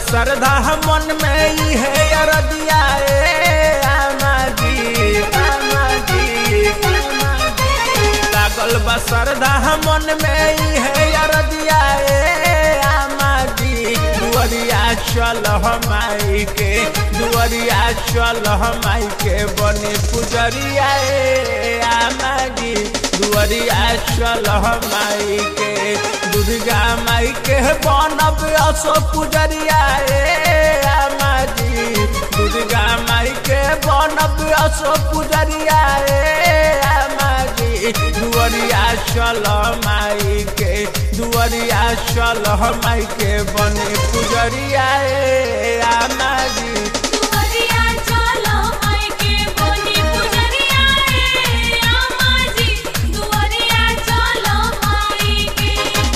श्रद्धा मन में ही है अरदिया ए आमा जी आमा जी आमा जी लागल बा श्रद्धा मन में ही है अरदिया ए आमा जी दुअरिया चल माई के दुअरिया चल माई के बने पुजरिया ए आमा जी दुअरिया चल माई के दुर्गा माई के बनब असो पुजरिया ए आमा जी दुर्गा माई के बनब असो पुजरिया ए आमा जी दुअरिया चल माई के दुअरिया चल माई के बने पुजरिया ए आमा जी दुवरिया चलो माई के बोली पुजरिया रे आमा जी दुवरिया चलो माई के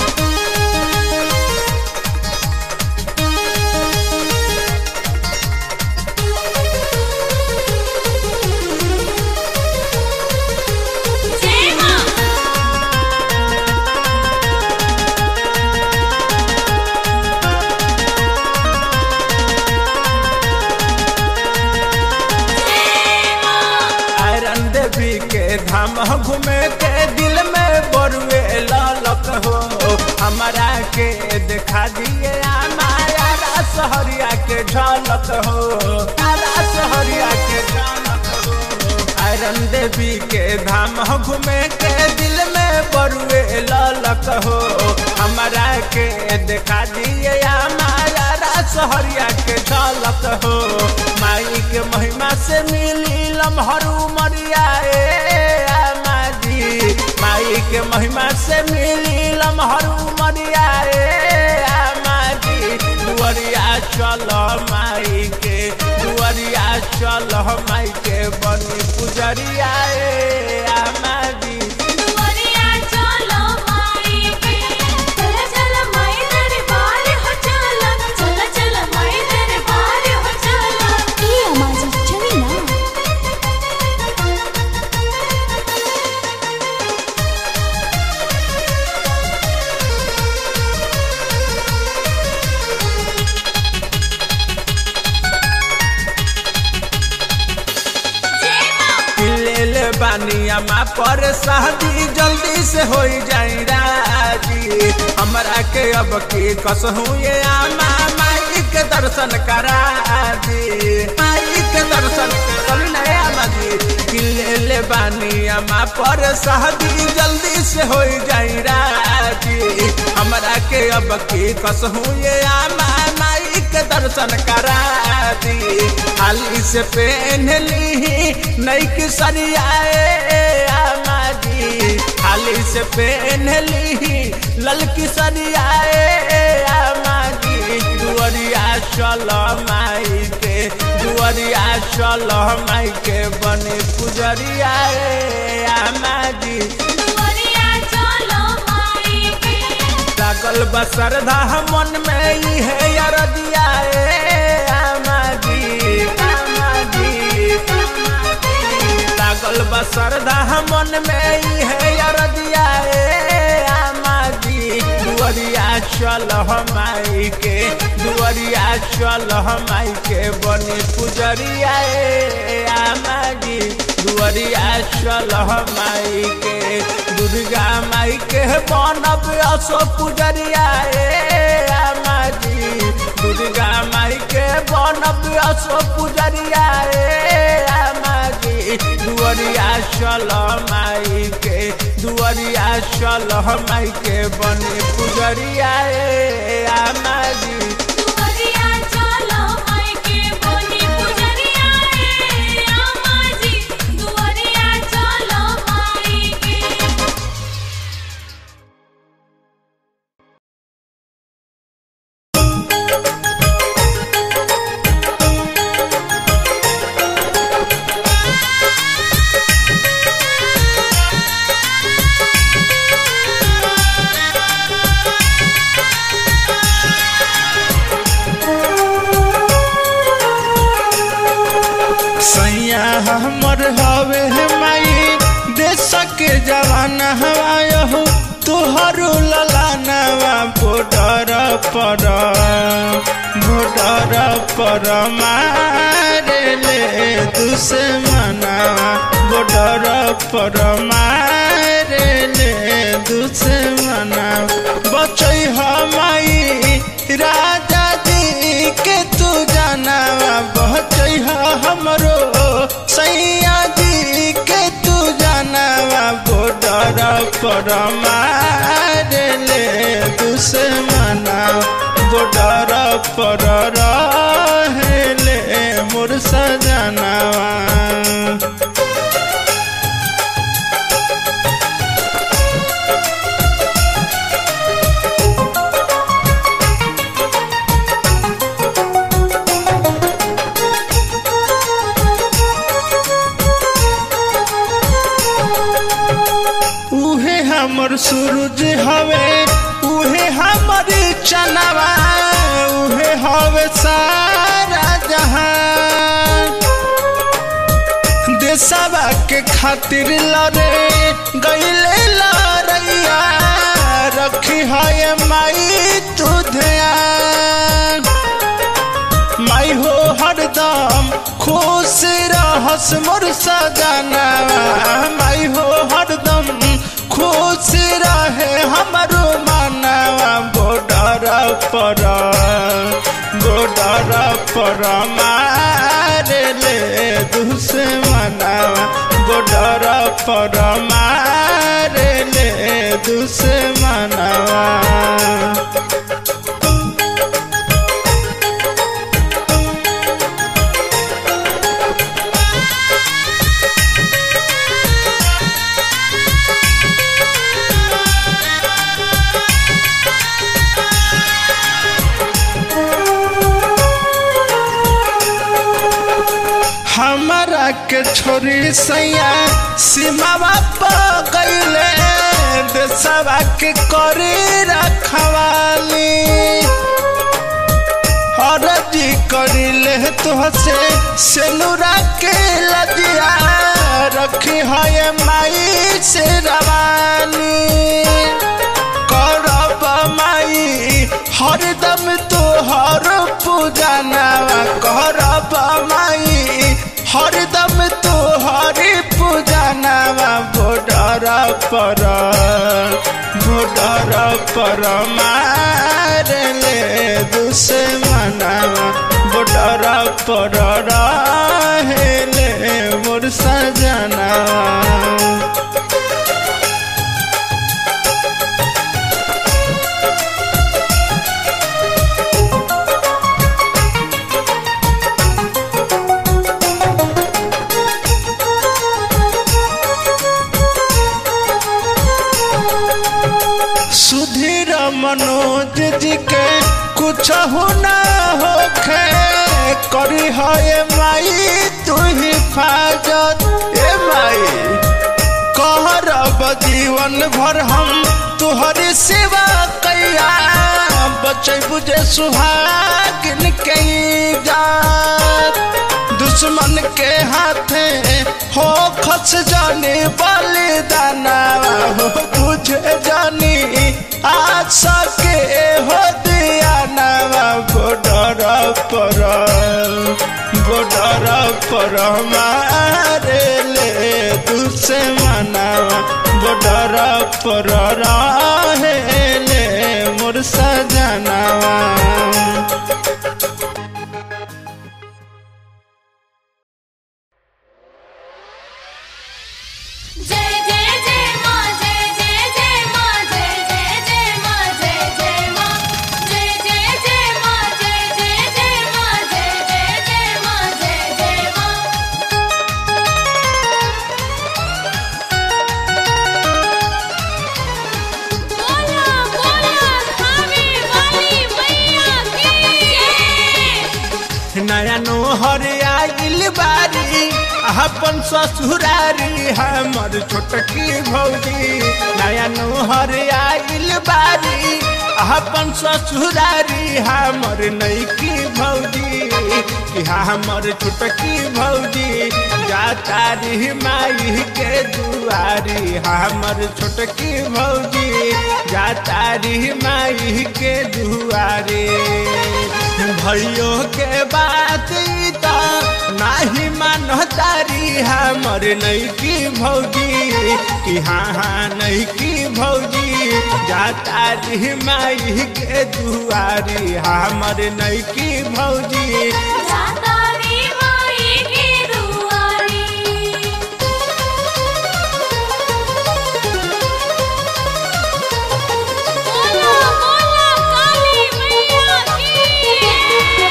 जय मां आयरन देवी के धाम घूमे के दिल में बरुए ललक हो हमारा के दिखा दिए हमारा सहरिया के झलक हो आरा सहरिया के झलक हो आयरन देवी के धाम घूमे के दिल में बरुए ललक हो हमारा के दिखा दिए हमारा सहरिया के झलक हो माई के महिमा से मिली लम्हरू मरिया ए आमा जी माई के महिमा से मिली लम्हरू मरिया ए आमा जी दुअरिया चल माई के दुअरिया चल माई के बनी पुजरिया ए आमा जी दुवरिया चलो माई के चल चल माई दरबार हो चल चल चल माई दरबार हो चल ए अमाजी चली ना जय मां ले ले बानिया माँ पर शादी जल्दी से हो जाई राजी हमरा के अब की कसहू ये आमा माई के दर्शन करा दी माई के दर्शन कर नया आमा जी ले ले बानिया माँ पर शादी जल्दी से हो जाई राजी हमरा के अब की कसहू ये आमा माई के दर्शन करा दी हाली से पहन ली नई की सरियाए आमा जी हाली से पहन ली ललकी सरियाए आमा जी दुअरिया चल माई के दुअरिया चल माई के बने पुजरिया ए आमा जी दुवरिया चलो माई के लागल बा श्रद्धा मन में ही है अरदिया ए आमा जी आमा जी आमा जी। लागल बा श्रद्धा मन में ही है अरदिया ए आमा जी दुअरिया चल माई के दुअरिया चल माई के बने पुजरिया ए आमा जी दुअरिया चल माई के दुर्गा माई के बनब असो पुजरिया ए आमा जी दुर्गा माई के बनब असो पुजरिया ए आमा जी दुअरिया चल माई के दुअरिया चल माई के बने पुजरिया ए आमा जी दुवरिया चलो माई के बोली पुजरिया रे आमा जी दुवरिया चलो माई के सैया हमर हवे माई देश के जवान हवायो तुहरो ललानवा पोट बॉर्डर पर बॉर्डर पर मारे ले दुश्मना बॉर्डर पर मारे ले दुश्मना बचै हमाई राजा जी के तू जाना बचै हमरो सैया जी के तू जाना बॉर्डर पर मारे ले दुश्मना बॉर्डर पर रहेले मोर सजनावा उहे हमर सूरज हवे उहे हमर चनवा उहे हवे सारा जहान देशवा के खातिर लड़े गईले लड़ैया रखी है माई तू ध्यान माई हो हरदम खुश रहस मोर सजना माई हो हरदम खुश रहे हमरो मानवा बॉर्डर पर बॉर्डर पर मारे ले दुश्मनवा बॉर्डर पर मारे ले दुश्मनवा हमारा के छोरी सैया सीमावा पर गईले देशवा के करे रखवाली हरजी करिले तुहसे सेनुरा के लदिया रखी है माई से रवानी करब माई हरदम तोहर पूजनावा करब माई हरदम तोहर पूजनावा बॉर्डर पर बॉर्डर पर मार ले दुश्मनावा बॉर्डर पर रहेले मोर सजनावा सुधीर मनोज जी के कुछ ना होखे करी है माई तू हिफाजत ए माई कहरब जीवन भर हम तुहरी सेवा कैया बचे बुझे सुहागिन के जात दुश्मन के हाथे हो खस जाने बलिदाना हो बुझे जानी आशा के हो दिया नवा बॉर्डर पर बॉर्डर पर मारे ले दुश्मनावा बॉर्डर पर रहे ले मोर सजनावा जय जय जय माँ जय जय जय माँ जय जय जय माँ जय जय माँ जय जय जय माँ जय जय जय माँ जय जय जय माँ जय जय माँ बोला बोला थावे वाली मैया की जय नया नोहर आइल बारी अपन ससुरारी हमर छोटकी भौजी नया नोहर आइल बारी अपन ससुरारी हमर नैकी भौजी कि हमर छोटकी भौजी जा जातारी माई के दुआरी हमर छोटकी भौजी जातारी माई के दुआरी भैयो के बात ई त नाही मानतारी हमर नैकी भौजी कि हाँ हाँ नैकी भौजी जातारी माई के दुआरी हमर नैकी भौजी जाता रे माई की दुआरी बोला बोला काली मैया की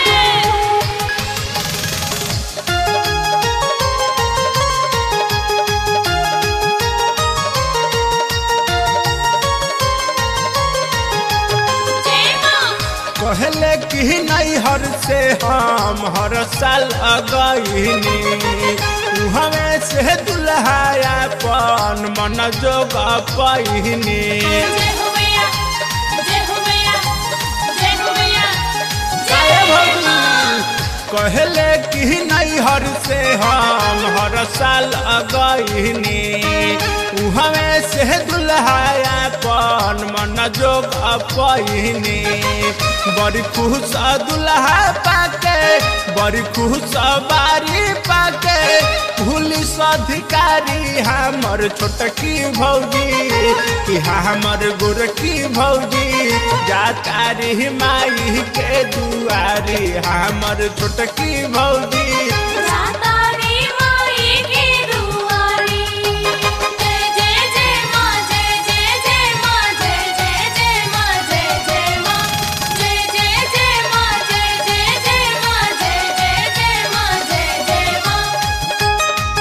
जय मां कहले कि नहीं हर से हम हर साल अगईनी हमें से दुल्हाया पन मन जोग पहिनी जय हो मैया जय हो मैया जय हो मैया जय जय भगवान। मां कहले कि नहीं हर से हम हर साल अगईनी हमें से दुल्हाया पन मन जोग पहिनी बड़ी खुश दुल्हा पाके बड़ी खुश बारी पाके पुलिस अधिकारी हमर छोटकी भौजी कि हमर गोरकी भौजी जातारी माई के दुआरी हमर छोटकी भौजी जाता रे माई की दुआरी जय जय जय मां जय जय जय मां जय जय जय मां जय जय मां जय जय जय मां जय जय जय मां जय जय जय मां जय जय मां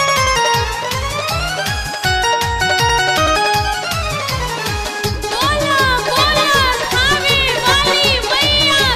बोला बोला थावे वाली मैया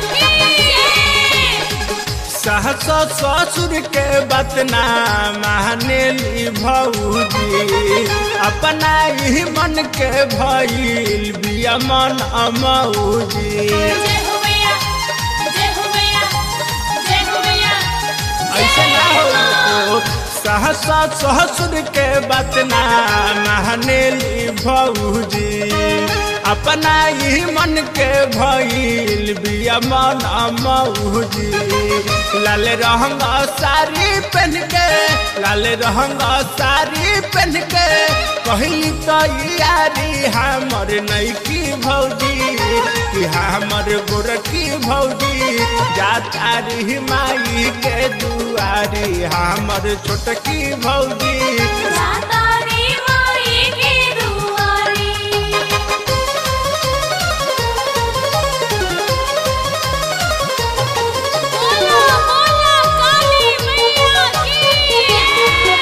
की सहस ससुर के बतना मानेली भौजी अपना ही मन के भइल बिया मन अमौजी जय हो मैया जय हो मैया जय हो मैया ऐसे ना हो सहस ससुर के बतना मानेली भौजी अपना ही मन के भइल बिया मन अमौजी लाल रंग साड़ी पहन के लाल रंग साड़ी पहन के कहली तो यारी हमर नैकी भौजी कि हमर गोरकी भौजी जातारी माई के दुआरी हमर छोटकी भौजी जाता रे माई की दुआरी बोला बोला काली मैया की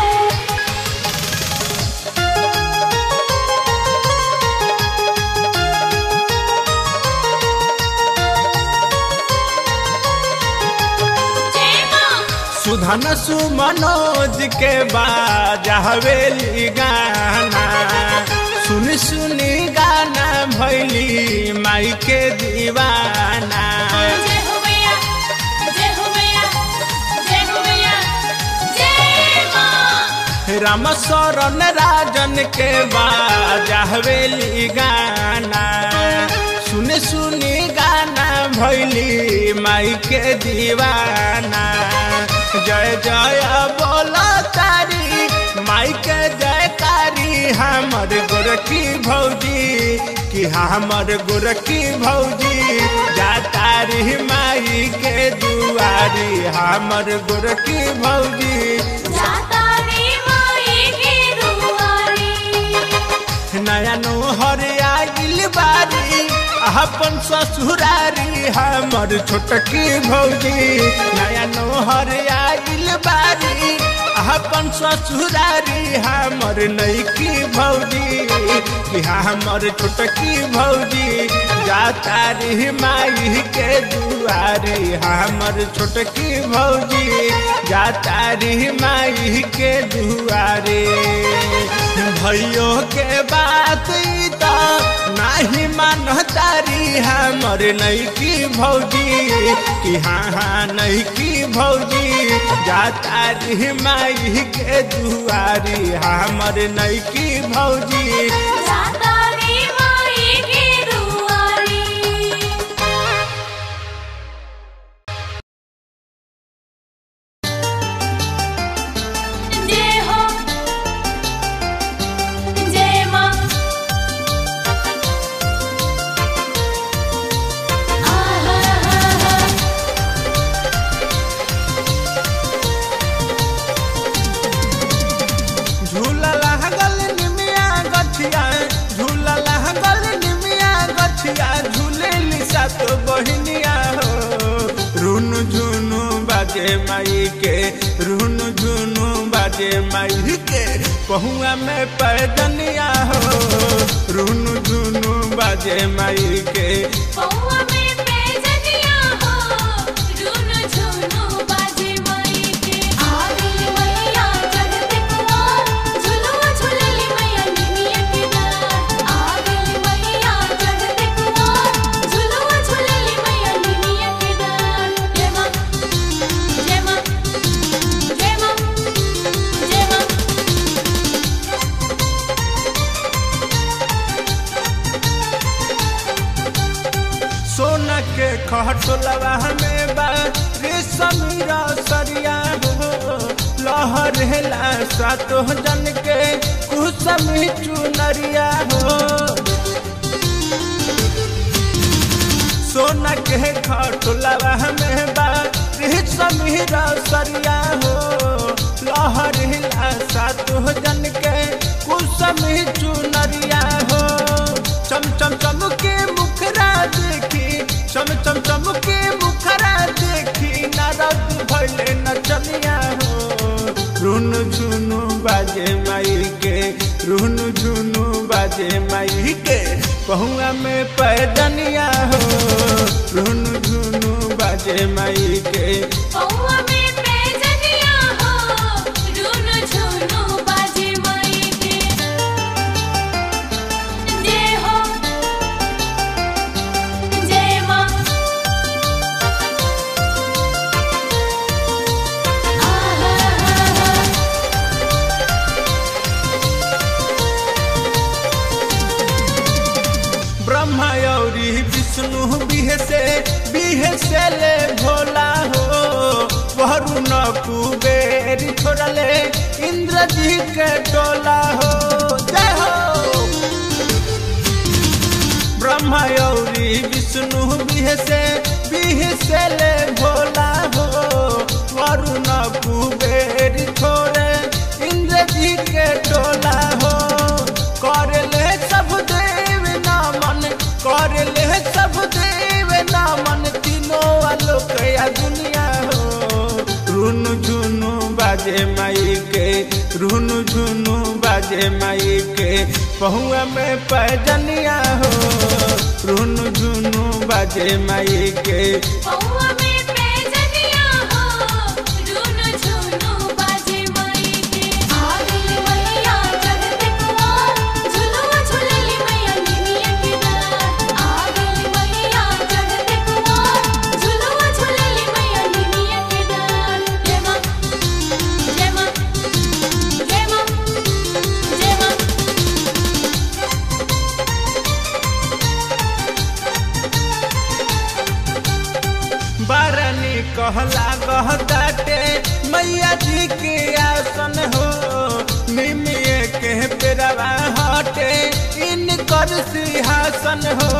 जय मां सुधन सुमनोज के बाजा हवेली गाना सुन सुनी गाना भैली माई के दीवाना जय हो मैया जय हो मैया जय हो मैया जय मां राम शरण राजन के बाजा हवेली गाना सुन सुनी गाना भैली माई के दीवाना जय जय बोला तारी माई के जयकारी हमर गोरकी भौजी कि हमर गोरकी भौजी जातारी माई के दुआरी हमर गोरकी भौजी जाता रे माई की दुआरी नया नोहर आइल बारी अपन ससुरारी हमर छोटकी भौजी नया नोहर आइल बारी अपन ससुरारी हमर नैकी भौजी कि हमर छोटकी भौजी जातारी माई के दुआरी हमर छोटकी भौजी जातारी माई के दुआरे भैयो के बात ई त नाही मान तारी हमर नहीं की भौजी कि हाँ हाँ नहीं की भौजी जा तारी माई के दुआरी हमर नहीं की भौजी जाता रे माई के दुआरी जय हो जय मां आहा हा हा झूला लागल निमिया गछिया झूला लागल निमिया गछिया झूलेली सात बहिनिया हो रुन झुनु बाजे माई के रुन झुनु बाजे माई के पहुआ में पैदनिया हो रुन झुनु बाजे माई के पौआ में पैजनिया हो रुन झुनु बाजे माई के आगली मैया चढ़ते कुआर झुलुआ झुलली मैया निमिया के डार आगली मैया चढ़ते कुआर झुलुआ झुलली मैया निमिया के डार जय मां जय मां जय मां जय मां सोना के खटोलवा में बा रेशमीरा सरिया हो लहर हेला सातो जन के कुसमी चुनरिया हो सोना के खटोलवा में बा रेशमीरा सरिया हो लहर हेला सातो जन के कुसमी चुनरिया हो चम चम चम के मुखरा देखी चम चम चम के मुखरा देखी नारद भैले नचनिया हो रुन झुनु बाजे माई के रुन झुनु बाजे माई के पहुआ में पैदनिया हो रुन झुनु बाजे माई के पौआ में पैजनिया हो रुन झुनु बाजे माई के जय हो जय मां आहा हा हा ब्रह्मा औरी विष्णु बिह से बिह से ले भोला हो वरुण कुबेर छोड़ले इंद्र जी के टोला हो जय हो ब्रह्मा औरी विष्णु बिह से बिह से ले भोला हो वरुण कुबेर छोड़े इंद्र जी के टोला हो कर ले सब देव नामन कर ले सब देव नामन तीनों आलोक या दुनिया हो रुन झुनु बाजे माई के रुन झुनु बाजे माई के पहुआ में पैजनिया हो रुन झुनु बाजे माई के पौआ में पैजनिया हो रुन झुनु बाजे माई के आगली मैया चढ़ते कुआर झुलुआ झुलली मैया निमिया के डार आगली मैया चढ़ते कुआर झुलुआ झुलली मैया निमिया के डार जय मां जय मां जय मां जय मां बारनी कहला गहताटे मैया जी के आसन हो निमिये के पेरवा हटे इनकर सिंहासन हो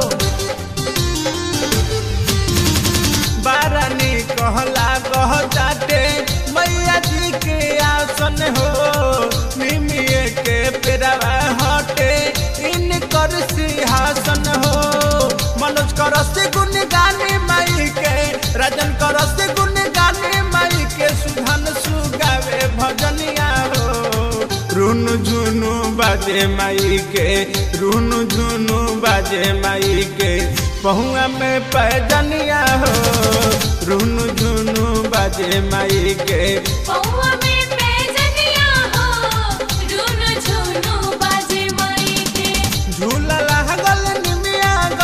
बारनी कहला गहताटे मैया जी के आसन हो निमिये के पेरवा हटे इनकर सिंहासन हो मनोज करस गुण गाने माई के राजन करस गुण गाने माई के सुधन सुगावे भजनिया हो रुन झुनु बाजे माई के रुन झुनु बाजे माई के पहुआ में पैजनिया हो रुन झुनु बाजे माई के पौआ में पैजनिया हो रुन झुनु बाजे माई के झूला लागल निमिया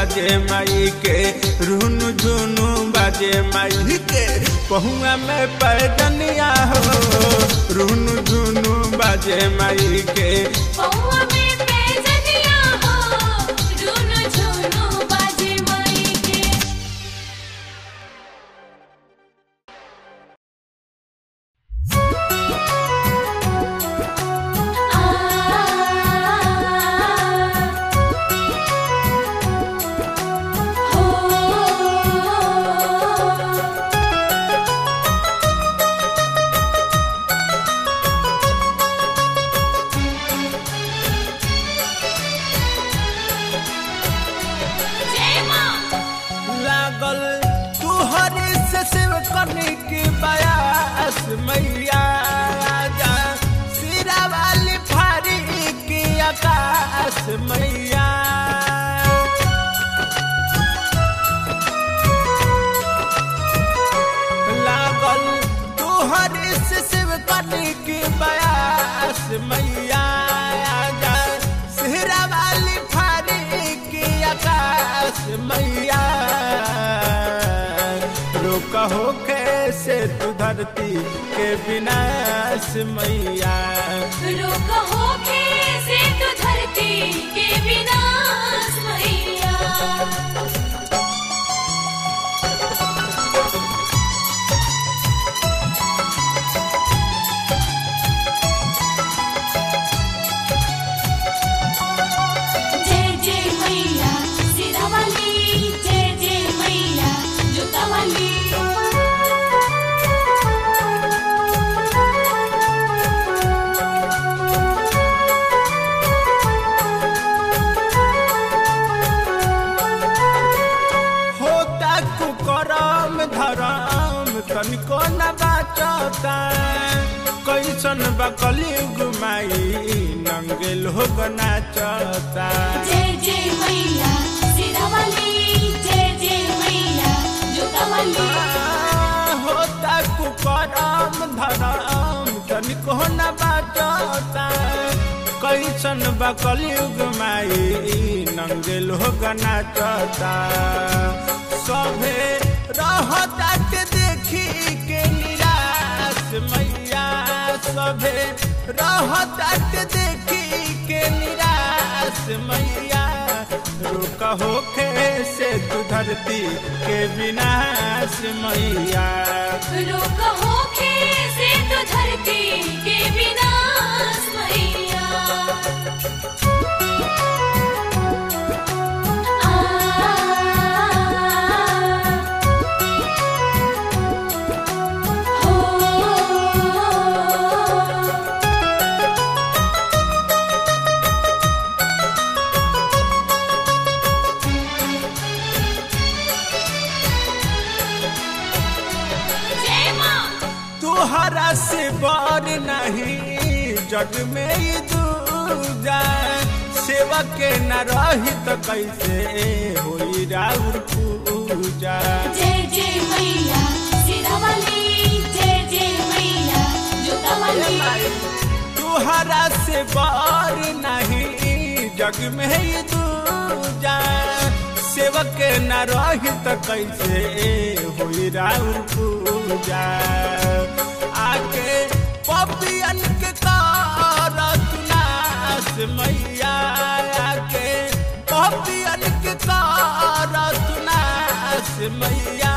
बाजे माई के रुनु झुनु बाजे माई के पहुआ में पैदनिया हो रुनु झुनु बाजे माई के पौआ में पैजनिया हो रुनु झुनु बाजे माई के जय मां लागल तुहरी से शिव करने की बयास मैया जा सिरा वाली फारी की आकाश मैया लागल तुहरी से शिव करने की बयास मैया जा सिरा वाली फारी की आकाश मैया रोक हो कैसे तू धरती के विनाश मैया रोक होके से तू धरती के विनाश मैया जय जय मैया सिरा वाली जय जय मैया जूता वाली होता कुकरम धरम तनिको न बाचता कैसन बकली गुमाई नंगे लोग नाचता जय जय मैया सिरा वाली जय जय मैया जूता वाली होता कुकरम धरम तनिको न बाचता कैसन बकली गुमाई नंगे लोग नाचता सभे रहता के देखी के निराश मैया सभे रहता के देखी के निराश मैया रुक होखे से तू धरती के विनाश मैया रोक होके से तू धरती के विनाश मैया आ हो जय मां तुहरा से बर नहीं जग में ई दूजा सेवा के न रही तो कैसे होई राउर पूजा जय जय मैया सिरा वाली जय जय मैया जूता वाली तुहरा से बर नहीं जग में ई दूजा सेवा के न रही तो कैसे होई राउर पूजा आके पपियन के कारत नाश मैया आके पपियन के कारत नाश मैया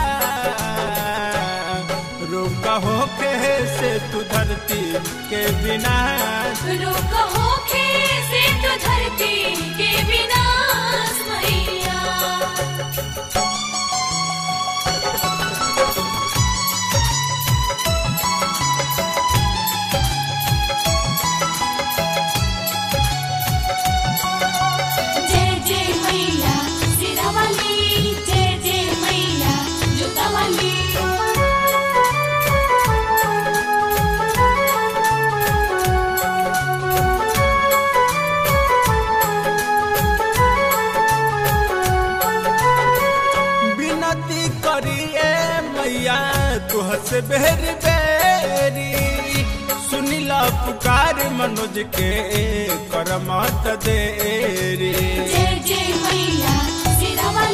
रोक होके से तू धरती के विनाश रोक होके से तू धरती के विनाश मैया जय जय मैया सिरा वाली जय जय मैया जूता वाली विनती करिए मैया तुह से बेरी बेरी सुनिला पुकार मनोज के कर मत देरी जय जय मैया सिरा वाली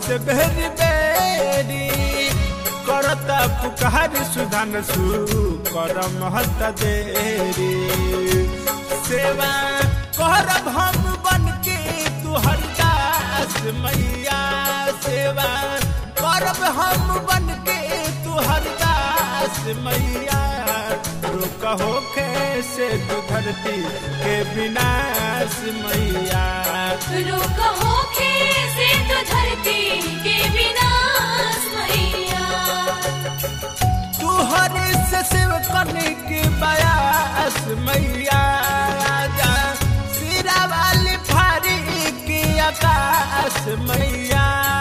से बेरी बेरी करता पुकार सुधान सु कर महत देरी सेवा करब हम बन के तुहर दास मैया सेवा करब हम बन के तुहर दास मैया रोक होखे से तू धरती के विनाश मैया रोक होखे से तो धरती के विनाश मैया तुहर से शिव करने के बयास मैया आजा सिरा वाली फारी के आकाश मैया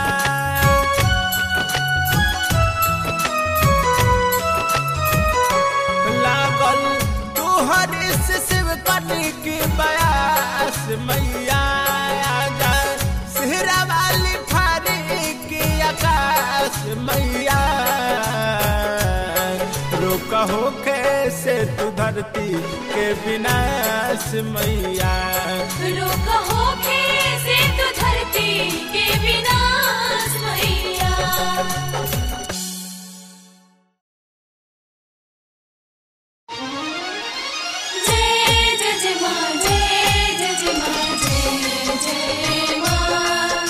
लागल तुहर से शिव करने के बयास मैया आजा सिरा वाली फारी के आकाश मैया रोक होखे से तू धरती के विनाश मैया रोक होखे से तो धरती के विनाश मैया जय जय जय माँ जय जय जय माँ जय जय माँ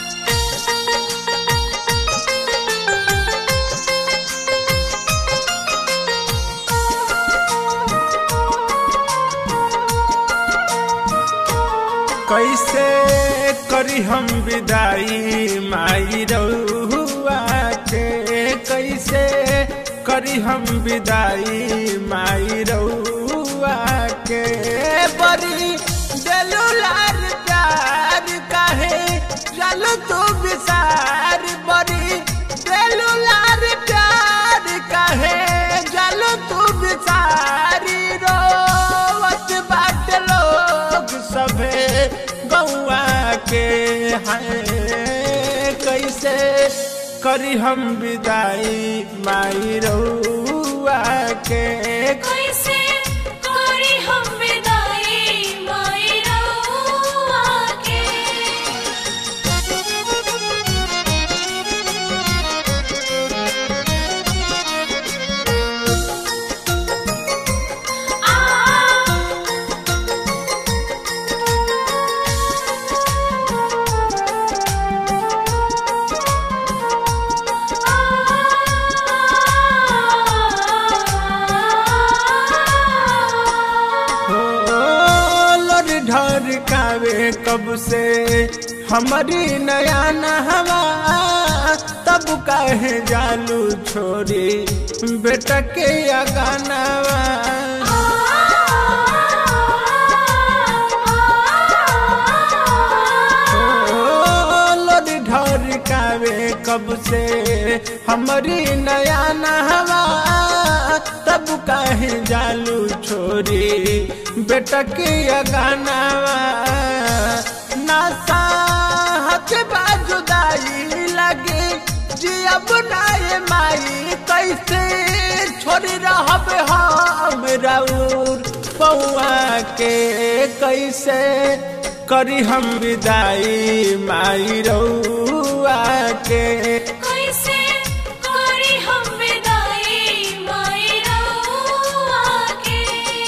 कैसे करी हम विदाई माई रउआ के कैसे करी हम विदाई माई रउआ के बड़ी दिलुलार प्यार काहे चलो तू विसार बड़ी दिलुलार प्यार काहे चलो तू विसारी रोवत बाट लोग सभे गौआ के हैं कैसे करी हम विदाई माई रउआ के कैसे करी हम विदाई माई रउआ के हो लोर ढर कावे कब से हमारी नया नहवा तब काहे जालू छोरी बेटा के अगानावा लोर ढर कावे कब से हमारी नया नहवा तब काहे जालू छोरी बेटा के अगानावा नासा हथ बाजुदाई लगे जी अब नाये माई कैसे छोड़ी रहब हम राउर पौआ के कैसे करी हम विदाई माई रउआ के कैसे करी हम विदाई माई रउआ के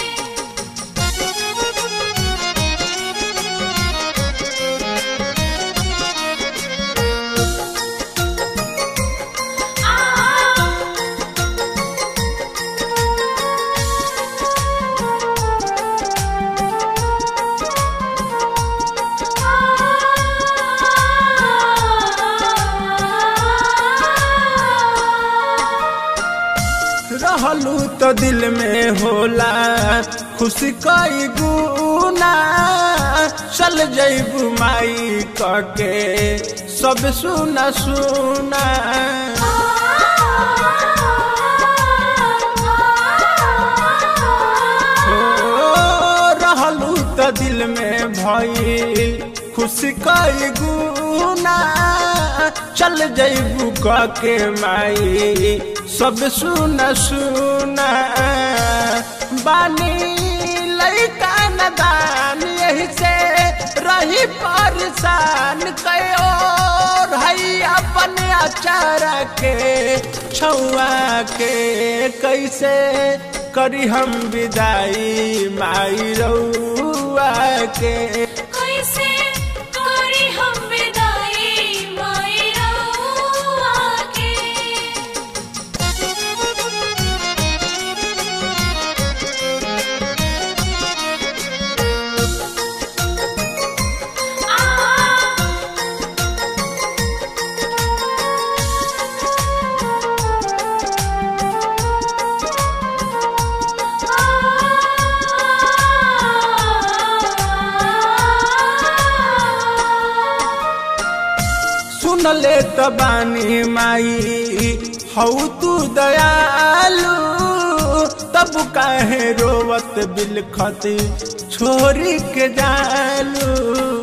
रहलू तो दिल में होला खुशी कई गुना चल जैबू माई कके सब सुना सुना हो रहलू तो दिल में भई खुशी कई गुना चल जैबू कके माई सब सुना सुना बानी लैका नदान यही से रही परेशान कयो हैया चारा के छुआ के कैसे करी हम विदाई माई रउआ के कैसे करी हम विदाई माई रउआ के सुन ले त बानी माई हऊ तू दयालु तब काहे रोवत बिलखती छोरी के जालू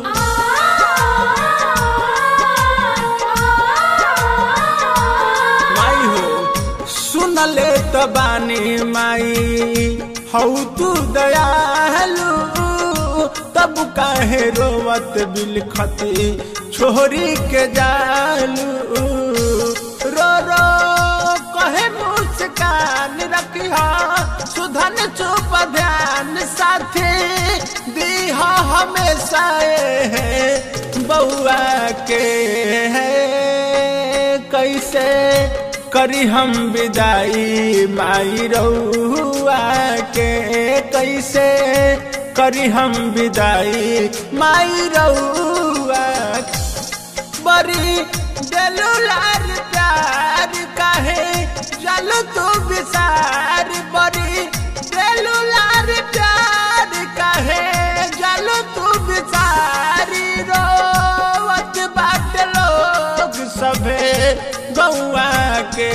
माई हो सुन ले त बानी माई हऊ तू दयालु तब काहे रोवत बिलखती छोरी के जालू रो रो कहे मुस्कान रखिया सुधन चुप ध्यान साथी दीहा हमेशा है बउआ के है कैसे करी हम विदाई माई रउआ के कैसे करी हम विदाई माई रउआ के। बड़ी दिलुलार प्यार काहे जल तू विसार बड़ी दिलुलार प्यार काहे जल तू विसारी रोवत बाट लोग सभे गौआ के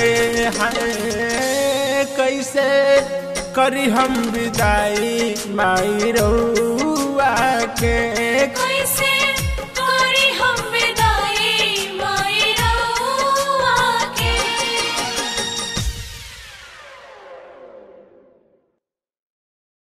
हैं कैसे करी हम विदाई माई रउआ के